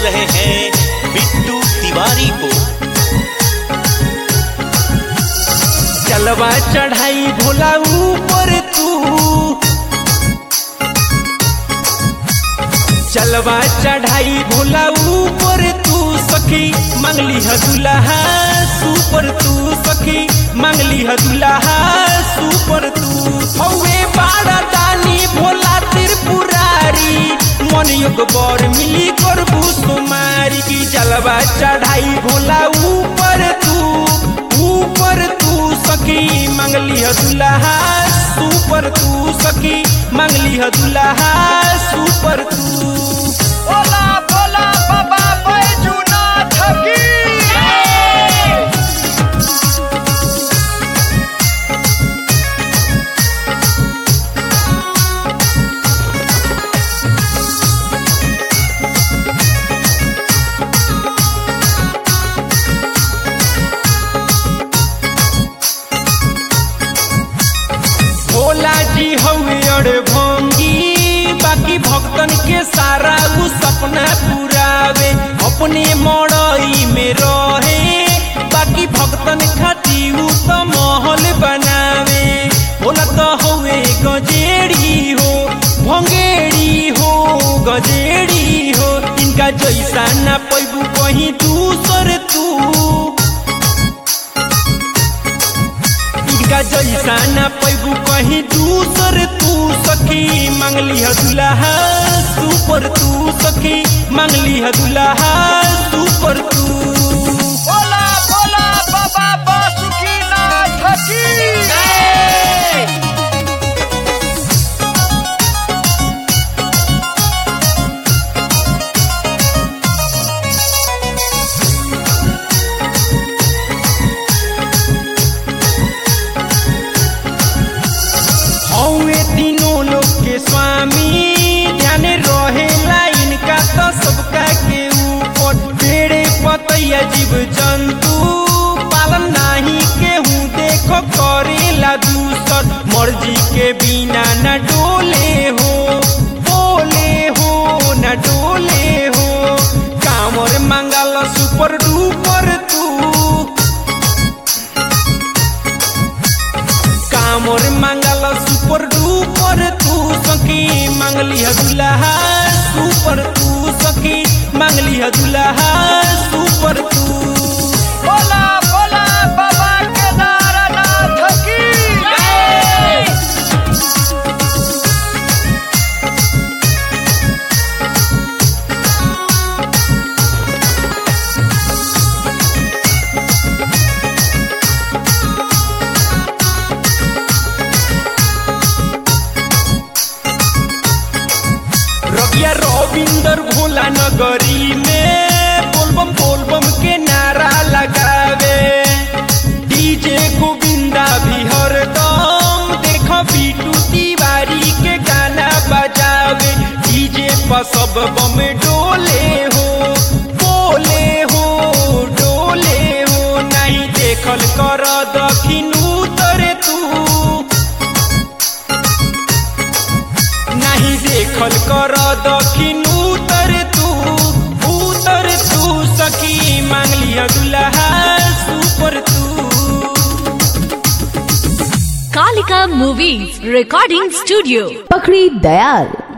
रहे हैं बिट्टू तिवारी को चलवा चढ़ाई भोला ऊपर तू चलवा चढ़ाई भोला ऊपर तू सखी मंगली है दुल्हा सुपर तू सखी मंगली है दुल्हा सुपर तू हवे बाड़ा दानी भोला त्रिपुरारी मन योग बर मिली करबू तुम्हारी की जलवा चढ़ाई भोला ऊपर तू ऊपर तू सखी मंगली है दुल्हा सुपर तू सखी मंगली है दुल्हा सुपर तू बोला बोला बाबा बैजूनाथ की भोला जी हवे अड़ भंगी बाकी भक्तन के सारा उ सपना पुरावे अपने मड़ई में रहे बाकी भक्तन खाती उ तो महल बनावे भोला तो हवे गजेड़ी हो भंगेड़ी हो गजेड़ी हो इनका जैसा ना पैबू कहीं दूसर तू इनका जैसा न पैबू कहीं दूसर तू सखी मंगली है दुल्हा सुपर तू सखी मंगली है दुल्हा सुपर तू बोला बोला बाबा बासुकीनाथ की हौवे तीनों लोग के स्वामी ध्यान रहेला इनका तो सबका के ऊपर पेड़े पतैया जीव जंतु पालन नाही केहू देखो करेला दूसर मर्जी के बिना न डोले हो बोले हो न डोले हो कामर मंगल सुपर डुपर तू कामर मंगल सुपर डुपर तू सखी मंगली है दुल्हा सुपर तू सखी मंगली है दुल्हा सुपर तू बोला बोला बाबा केदारनाथ की रबिया रविंदर भोला नगरी में बोलबम बोलबम के नारा लगावे डीजे गोविंदा भी हरदम देखो बीटू तिवारी के गाना बजावे डीजे पर सब बम डोले हो बोले हो डोले हो नहीं देखल कर दखिन उतर तू नहीं देखल कर दखिन उतर तू उतर तू सखी मांगली दुल्हा सुपर तू Kalika Movies Recording Studio. पकड़ी दयाल